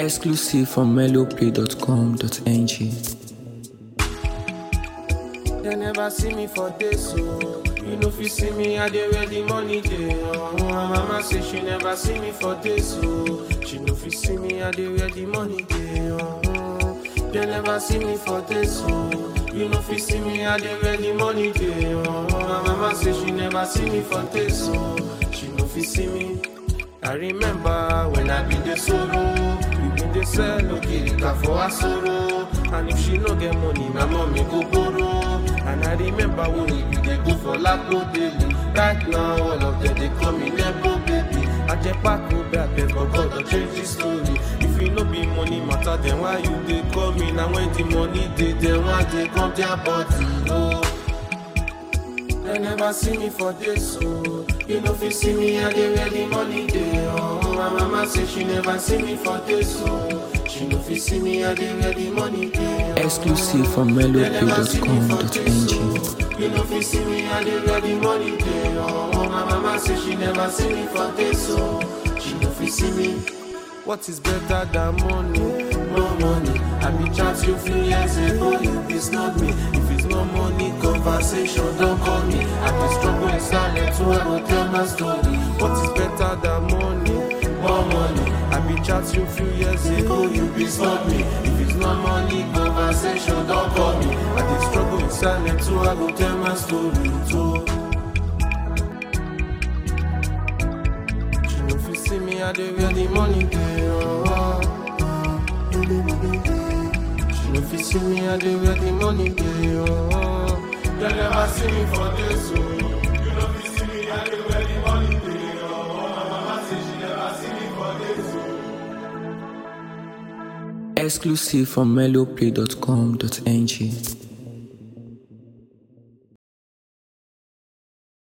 Exclusive from melloplay.com.ng. They never see me for days, so you know if you see me, I dey where the money dey. Oh, my mama say she never see me for days, so she know if you see me, I dey where the money dey. Oh, they never see me for days, so you know if you see me, I dey where the money dey. Oh, my mama say she never see me for days, so she know if you see me. I remember when I been the sorrow, we been the sell okirika for her sorrow. And if she no get money, my mommy go borrow. And I remember when we be dey go for Lapo daily. Right now, all of them they call me Nebo baby. I just pack up back, but God don't change the story. If you no be money matter, then why you dey call me? Now when the money dey, then why they come their body? Oh. They never see me for this, so you know if you see me, I dey where the money dey. Oh, my mama say she never see me for this, so she know if you see me, I dey where the money dey. Oh, Exclusive from they never see me for this, melloplay.com.ng. so you know if you see me, I dey where the money dey. Oh, my mama say she never see me for this, so she know if you see me. What is better than money? More money. I be chat you few years ago, you be snub me. If it's no money, conversation, don't call me. I be struggle in silence, so I will tell my story. What is better than money? More money. I be chat you few years ago, you be snub me. If it's no money, conversation, don't call me. I be struggle in silence, so I will tell my story too. She know if you see me, I dey where the money dey. Oh. She know if you see me, I dey where the money dey. Oh. They never see me for this, so you know if you see me, I dey where the money dey. Oh. My mama say she never see me for this, so. Exclusive from melloplay.com.ng.